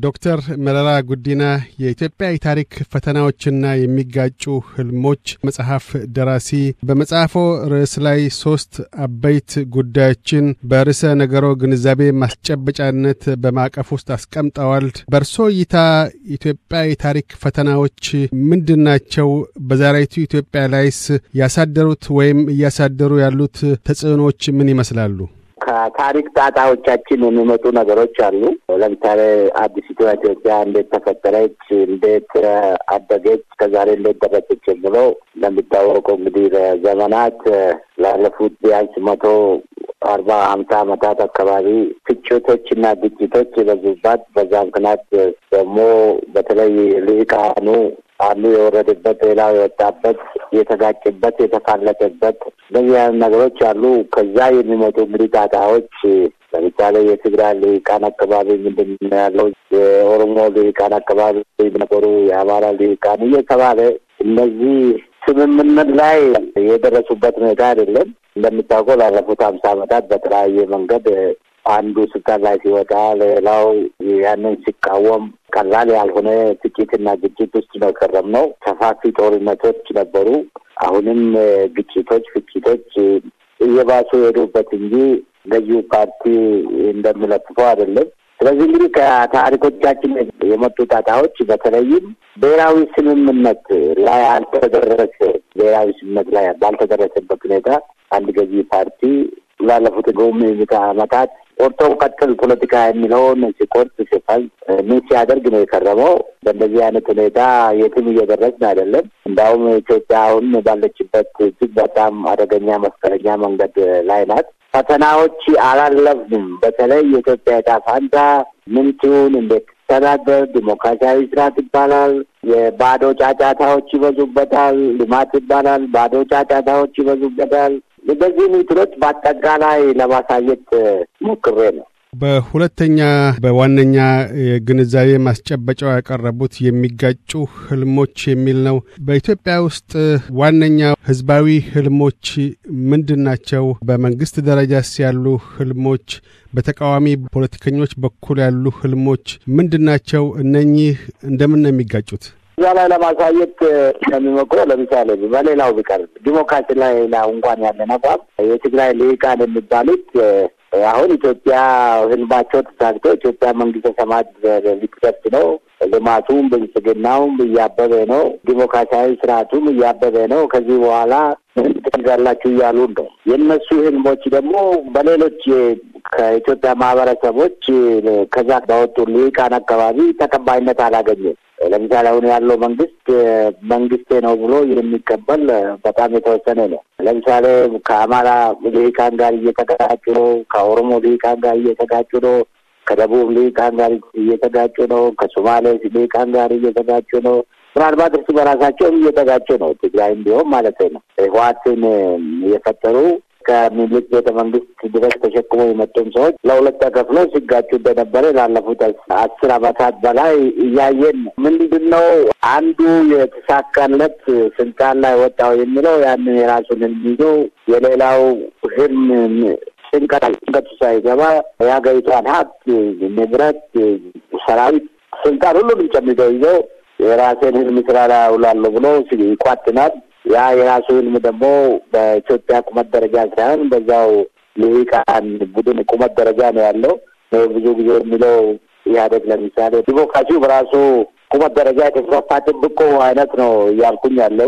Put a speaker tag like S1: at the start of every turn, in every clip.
S1: ዶክተር መረራ ጉዲና የኢትዮጵያ የታሪክ ፈተናዎችና የሚጋጩ ህልሞች መጽሐፍ ደራሲ፣ በመጽሐፎ ርዕስ ላይ ሶስት አበይት ጉዳዮችን በርዕሰ ነገሮ ግንዛቤ ማስጨበጫነት በማዕቀፍ ውስጥ አስቀምጠዋል። በእርሶ እይታ ኢትዮጵያ የታሪክ ፈተናዎች ምንድን ናቸው? በዛሬቱ ኢትዮጵያ ላይስ ያሳደሩት ወይም እያሳደሩ ያሉት ተጽዕኖዎች ምን ይመስላሉ?
S2: ከታሪክ ጣጣዎቻችን የሚመጡ ነገሮች አሉ። ለምሳሌ አዲሲቷ ኢትዮጵያ እንዴት ተፈጠረች፣ እንዴት አደገች፣ ከዛሬ እንዴት ደረሰች የሚለው እንደሚታወቀው እንግዲህ ለዘመናት ላለፉት ቢያንስ መቶ አርባ ሀምሳ ዓመታት አካባቢ ፍጭቶች እና ግጭቶች የበዙባት በዛ ምክንያት ደግሞ በተለይ ልሂቃኑ አንዱ የወረደበት ሌላው የወጣበት የተጋጭበት የተፋለጠበት እንደዚህ አይነት ነገሮች አሉ። ከዛ የሚመጡ እንግዲህ ጣጣዎች ለምሳሌ የትግራይ ልሂቃን አካባቢ ምንድን ነው ያለው፣ የኦሮሞ ልሂቃን አካባቢ ነበሩ፣ የአማራ ልሂቃን እየተባለ እነዚህ ስምምነት ላይ የደረሱበት ሁኔታ አይደለም። እንደሚታወቀው ላለፉት ሀምሳ ዓመታት በተለያየ መንገድ አንዱ ስልጣን ላይ ሲወጣ ሌላው ያንን ሲቃወም ቀላል ያልሆነ ፍጭትና ግጭት ውስጥ ነው የከረምነው። ሰፋፊ ጦርነቶች ነበሩ። አሁንም ግጭቶች፣ ፍጭቶች እየባሱ የሄዱበት እንጂ ገዢው ፓርቲ እንደሚለጥፈው አይደለም። ስለዚህ እንግዲህ ከታሪኮቻችን የመጡ ጣጣዎች በተለይም ብሔራዊ ስምምነት ላይ አልተደረሰ ብሔራዊ ስምምነት ላይ ባልተደረሰበት ሁኔታ አንድ ገዢ ፓርቲ ላለፉት ገውም ምዕተ ዓመታት ቆርጦ ቀጥል ፖለቲካ የሚለውን ሲቆርጥ ሲፈል ምን ሲያደርግ ነው የከረመው። በእንደዚህ አይነት ሁኔታ የትም እየደረስን አይደለም። እንዳውም ኢትዮጵያ አሁን ባለችበት እጅግ በጣም አደገኛ መስቀለኛ መንገድ ላይ ናት። ፈተናዎች አላለፍንም። በተለይ የኢትዮጵያ ዕጣ ፈንታ ምንቱን እንዴት ተዳደር ዲሞክራሲያዊ ስርዓት ይባላል። የባዶ ጫጫታዎች ይበዙበታል። ልማት ይባላል። ባዶ ጫጫታዎች ይበዙበታል። በዚህ ምትሎች በአጠቃላይ ለማሳየት ሞክሬ ነው።
S1: በሁለተኛ በዋነኛ የግንዛቤ ማስጨበጫው ያቀረቡት የሚጋጩ ህልሞች የሚል ነው። በኢትዮጵያ ውስጥ ዋነኛ ህዝባዊ ህልሞች ምንድን ናቸው? በመንግስት ደረጃስ ያሉ ህልሞች፣ በተቃዋሚ ፖለቲከኞች በኩል ያሉ ህልሞች ምንድን ናቸው? እነኚህ እንደምን ነው የሚጋጩት?
S2: እዛ ላይ ለማሳየት የሚሞክረው ለምሳሌ በሌላው ቢቀር ዲሞክራሲ ላይ እንኳን ያለን አቋም የትግራይ ልሂቃን የሚባሉት አሁን ኢትዮጵያ ህልማቸው ተሳክቶ ኢትዮጵያ መንግስተ ሰማያት ሊደርስ ነው። ልማቱም ብልጽግናውም እያበበ ነው። ዲሞክራሲያዊ ስርዓቱም እያበበ ነው። ከዚህ በኋላ ምን ትፈልጋላችሁ እያሉ ነው። የእነሱ ህልሞች ደግሞ በሌሎች ከኢትዮጵያ ማህበረሰቦች ከዛ ባወጡ ልሂቃን አካባቢ ተቀባይነት አላገኘም። ለምሳሌ አሁን ያለው መንግስት መንግስቴ ነው ብሎ የሚቀበል በጣም የተወሰነ ነው። ለምሳሌ ከአማራ ልሂቃን ጋር እየተጋጩ ነው። ከኦሮሞ ልሂቃን ጋር እየተጋጩ ነው። ከደቡብ ልሂቃን ጋር እየተጋጩ ነው። ከሶማሌ ልሂቃን ጋር እየተጋጩ ነው። ምናልባት እርስ በራሳቸውም እየተጋጩ ነው። ትግራይም ቢሆን ማለት ነው። ህወሓትን የፈጠሩ ከሚኒሊክ ቤተ መንግስት ድረስ ተሸክሞ የመጡም ሰዎች ለሁለት ተከፍሎ ሲጋጩ እንደነበረ ላለፉት አስር አመታት በላይ እያየን ነው። ምንድን ነው አንዱ የተሳካለት ስልጣን ላይ ወጣው የሚለው ያንን የራሱን ህልም ይዞ የሌላው ህልም ጭንቀት ጭንቀቱ ሳይገባ የሀገሪቷን ሀብት፣ ንብረት፣ ሰራዊት፣ ስልጣን ሁሉንም ጨምዶ ይዞ የራሴን ህልም ስራ ላይ አውላለሁ ብሎ ይቋጥናል። ያ የራሱ ህልም ደግሞ በኢትዮጵያ ቁመት ደረጃ ሳይሆን በዛው ልሂቃን ቡድን ቁመት ደረጃ ነው ያለው። ብዙ ጊዜ የሚለው ኢህአዴግ ለምሳሌ ዲሞክራሲው በራሱ ቁመት ደረጃ የተስፋፋ ጥብቆ አይነት ነው እያልኩኝ ያለው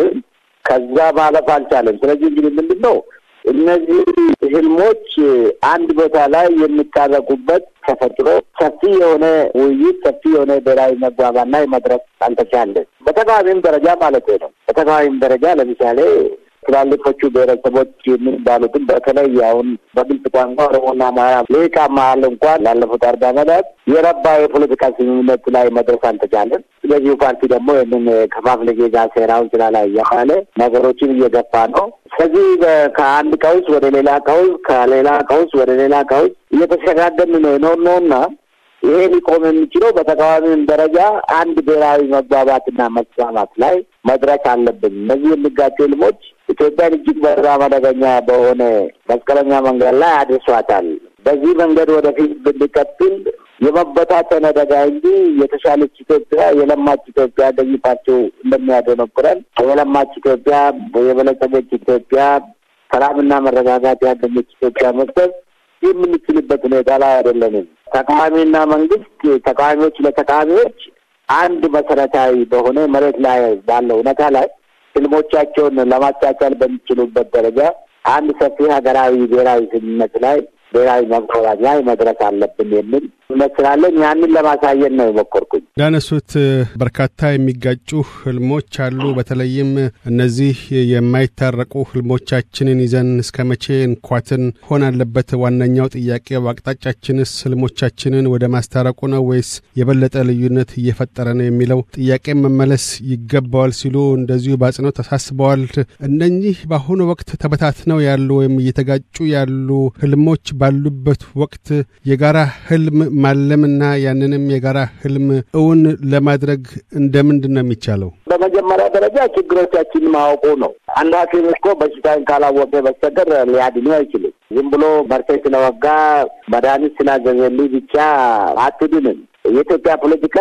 S2: ከዛ ማለፍ አልቻለም። ስለዚህ እንግዲህ ምንድን ነው እነዚህ ህልሞች አንድ ቦታ ላይ የሚታረቁበት ተፈጥሮ ሰፊ የሆነ ውይይት ሰፊ የሆነ ብሔራዊ መግባባት ላይ መድረስ አልተቻለም። በተቃዋሚም ደረጃ ማለት ነው። በተቃዋሚም ደረጃ ለምሳሌ ትላልቆቹ ብሔረሰቦች የሚባሉትን በተለይ አሁን በግልጽ ቋንቋ ኦሮሞና አማራ ልሂቃ መሀል እንኳን ላለፉት አርባ ዓመታት የረባ የፖለቲካ ስምምነት ላይ መድረስ አልተቻለም። ስለዚሁ ፓርቲ ደግሞ ይህንን ከፋፍለ ጌዛ ሴራውን ስላ ላይ እያለ ነገሮችን እየገፋ ነው። ስለዚህ ከአንድ ቀውስ ወደ ሌላ ቀውስ፣ ከሌላ ቀውስ ወደ ሌላ ቀውስ እየተሸጋገርን ነው የኖርነውና ይሄ ሊቆም የሚችለው በተቃዋሚም ደረጃ አንድ ብሔራዊ መግባባትና መስማማት ላይ መድረስ አለብን። እነዚህ የሚጋጩ ህልሞች ኢትዮጵያን እጅግ በጣም አደገኛ በሆነ መስቀለኛ መንገድ ላይ አድርሷታል። በዚህ መንገድ ወደፊት ብንቀጥል የመበታተን አደጋ እንጂ የተሻለች ኢትዮጵያ የለማች ኢትዮጵያ ገዢ ፓርቲው እንደሚያደነቁረን የለማች ኢትዮጵያ የበለጸገች ኢትዮጵያ ሰላምና መረጋጋት ያገኘች ኢትዮጵያ መክሰብ የምንችልበት ሁኔታ ላይ አይደለንም። ተቃዋሚና መንግስት ተቃዋሚዎች ለተቃዋሚዎች አንድ መሰረታዊ በሆነ መሬት ላይ ባለው እውነታ ላይ ህልሞቻቸውን ለማቻቻል በሚችሉበት ደረጃ አንድ ሰፊ ሀገራዊ ብሔራዊ ስምምነት ላይ ብሔራዊ መግባባት ላይ መድረስ አለብን የሚል እምነት ስላለኝ ያንን ለማሳየት ነው የሞከርኩኝ።
S1: እንዳነሱት በርካታ የሚጋጩ ህልሞች አሉ። በተለይም እነዚህ የማይታረቁ ህልሞቻችንን ይዘን እስከ መቼ እንኳትን ሆን አለበት? ዋነኛው ጥያቄ አቅጣጫችንስ ህልሞቻችንን ወደ ማስታረቁ ነው ወይስ የበለጠ ልዩነት እየፈጠረ ነው የሚለው ጥያቄ መመለስ ይገባዋል ሲሉ እንደዚሁ በአጽንኦት ተሳስበዋል። እነኚህ በአሁኑ ወቅት ተበታትነው ያሉ ወይም እየተጋጩ ያሉ ህልሞች ባሉበት ወቅት የጋራ ህልም ማለምና ያንንም የጋራ ህልም እውን ለማድረግ እንደምንድን ነው የሚቻለው?
S2: በመጀመሪያ ደረጃ ችግሮቻችን ማወቁ ነው። አንድ ሐኪም እኮ በሽታን ካላወቀ በስተቀር ሊያድኑ አይችልም። ዝም ብሎ መርፌ ስለወጋ መድኃኒት ስላዘዘልኝ ብቻ አትድንም። የኢትዮጵያ ፖለቲካ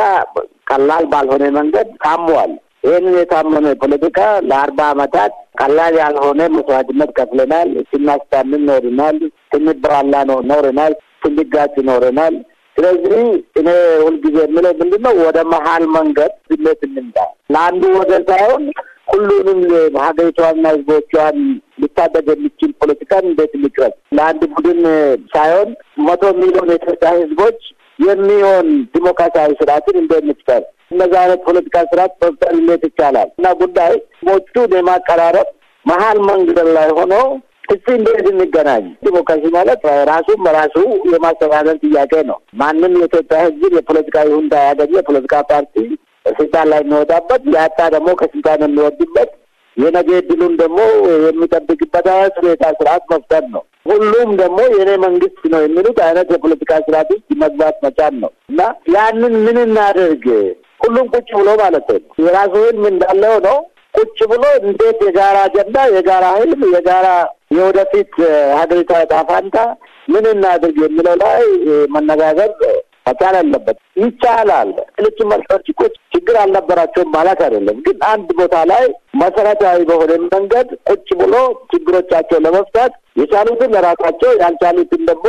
S2: ቀላል ባልሆነ መንገድ ታሟል። ይህንን የታመነ ፖለቲካ ለአርባ ዓመታት ቀላል ያልሆነ መስዋዕትነት ከፍለናል። ስናስታምን ኖርናል። ስንበላላ ኖርናል። ስንጋጭ ኖረናል። ስለዚህ እኔ ሁልጊዜ የምለው ምንድን ነው ወደ መሀል መንገድ ስሌት እንምጣ። ለአንዱ ወገን ሳይሆን ሁሉንም ሀገሪቷንና ህዝቦቿን ሊታደግ የሚችል ፖለቲካን እንዴት እንቅረጽ፣ ለአንድ ቡድን ሳይሆን መቶ ሚሊዮን የኢትዮጵያ ህዝቦች የሚሆን ዲሞክራሲያዊ ስርዓትን እንዴት እንፍጠር፣ እነዚህ አይነት ፖለቲካ ስርዓት መፍጠር እንዴት ይቻላል እና ጉዳይ ሞቹን የማቀራረብ መሀል መንገድ ላይ ሆኖ እስቲ እንዴት እንገናኝ። ዲሞክራሲ ማለት ራሱም በራሱ የማስተዳደር ጥያቄ ነው። ማንም የኢትዮጵያ ህዝብ የፖለቲካ ይሁንታ ያገኘ የፖለቲካ ፓርቲ ስልጣን ላይ የሚወጣበት ያጣ ደግሞ ከስልጣን የሚወድበት የነገ ዕድሉን ደግሞ የሚጠብቅበት አይነት ሁኔታ ስርዓት መፍጠር ነው። ሁሉም ደግሞ የእኔ መንግስት ነው የሚሉት አይነት የፖለቲካ ስርዓት ውስጥ መግባት መቻል ነው እና ያንን ምን እናደርግ ሁሉም ቁጭ ብሎ ማለት ነው የራሱ ህልም እንዳለው ነው ቁጭ ብሎ እንዴት የጋራ አጀንዳ፣ የጋራ ህልም፣ የጋራ የወደፊት ሀገሪቷ ዕጣ ፈንታ ምን እናድርግ የሚለው ላይ መነጋገር መቻል አለበት። ይቻላል። ሌሎች መሪዎች እኮ ችግር አልነበራቸውም ማለት አይደለም። ግን አንድ ቦታ ላይ መሰረታዊ በሆነ መንገድ ቁጭ ብሎ ችግሮቻቸው ለመፍታት የቻሉትን ለራሳቸው ያልቻሉትን ደግሞ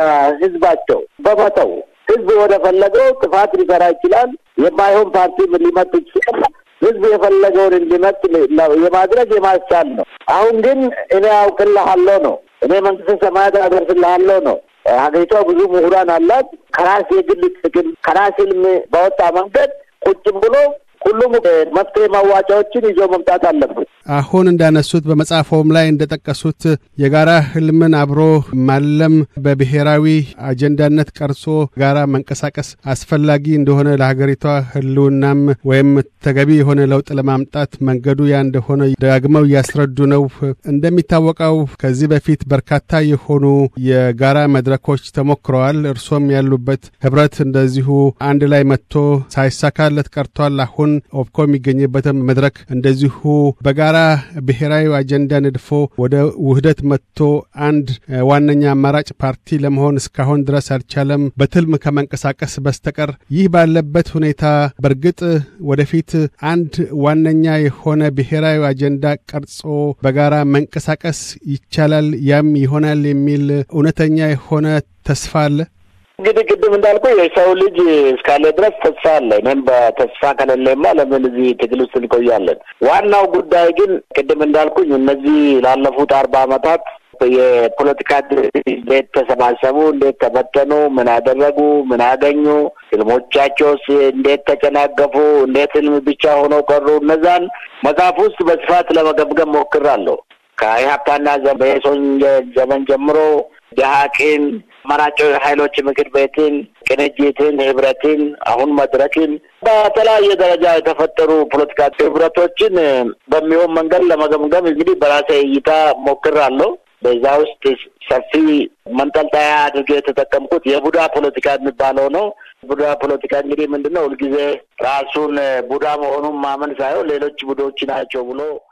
S2: ለህዝባቸው በመተው ህዝብ ወደ ፈለገው ጥፋት ሊሰራ ይችላል። የማይሆን ፓርቲ ሊመጡ ይችላል። ህዝብ የፈለገውን እንዲመጥ የማድረግ የማስቻል ነው። አሁን ግን እኔ አውቅልሃለሁ ነው፣ እኔ መንግስት ሰማያት አደርስልሃለሁ ነው። ሀገሪቷ ብዙ ምሁራን አላት። ከራስ የግል ጥቅም ከራስ ህልም በወጣ መንገድ ቁጭ ብሎ ሁሉም መፍትሄ ማዋጫዎችን ይዞ መምጣት አለበት።
S1: አሁን እንዳነሱት በመጽሐፎም ላይ እንደጠቀሱት የጋራ ህልምን አብሮ ማለም በብሔራዊ አጀንዳነት ቀርጾ ጋራ መንቀሳቀስ አስፈላጊ እንደሆነ ለሀገሪቷ ህልውናም ወይም ተገቢ የሆነ ለውጥ ለማምጣት መንገዱ ያ እንደሆነ ደጋግመው እያስረዱ ነው። እንደሚታወቀው ከዚህ በፊት በርካታ የሆኑ የጋራ መድረኮች ተሞክረዋል። እርሶም ያሉበት ህብረት እንደዚሁ አንድ ላይ መጥቶ ሳይሳካለት ቀርቷል። አሁን ኦፕኮ የሚገኝበትም መድረክ እንደዚሁ በጋራ ብሔራዊ አጀንዳ ነድፎ ወደ ውህደት መጥቶ አንድ ዋነኛ አማራጭ ፓርቲ ለመሆን እስካሁን ድረስ አልቻለም በትልም ከመንቀሳቀስ በስተቀር። ይህ ባለበት ሁኔታ በእርግጥ ወደፊት አንድ ዋነኛ የሆነ ብሔራዊ አጀንዳ ቀርጾ በጋራ መንቀሳቀስ ይቻላል፣ ያም ይሆናል የሚል እውነተኛ የሆነ ተስፋ አለ።
S2: እንግዲህ ቅድም እንዳልኩ የሰው ልጅ እስካለ ድረስ ተስፋ አለ። እኔም በተስፋ ከሌለማ ለምን እዚህ ትግል ውስጥ እንቆያለን? ዋናው ጉዳይ ግን ቅድም እንዳልኩኝ እነዚህ ላለፉት አርባ ዓመታት የፖለቲካ እንዴት ተሰባሰቡ፣ እንዴት ተበተኑ፣ ምን አደረጉ፣ ምን አገኙ፣ ህልሞቻቸውስ እንዴት ተጨናገፉ፣ እንዴት ህልም ብቻ ሆነው ቀሩ፣ እነዛን መጽሐፍ ውስጥ በስፋት ለመገምገም ሞክራለሁ። ከኢህአፓና በሶን ዘመን ጀምሮ ደሀቅን አማራጭ ኃይሎች ምክር ቤትን፣ ቅንጅትን፣ ህብረትን፣ አሁን መድረክን በተለያየ ደረጃ የተፈጠሩ ፖለቲካ ህብረቶችን በሚሆን መንገድ ለመገምገም እንግዲህ በራሴ እይታ ሞክራለሁ። በዛ ውስጥ ሰፊ መንጠልጠያ አድርጌ የተጠቀምኩት የቡዳ ፖለቲካ የሚባለው ነው። ቡዳ ፖለቲካ እንግዲህ ምንድን ነው? ሁልጊዜ ራሱን ቡዳ መሆኑን ማመን ሳይሆን ሌሎች ቡዶች ናቸው ብሎ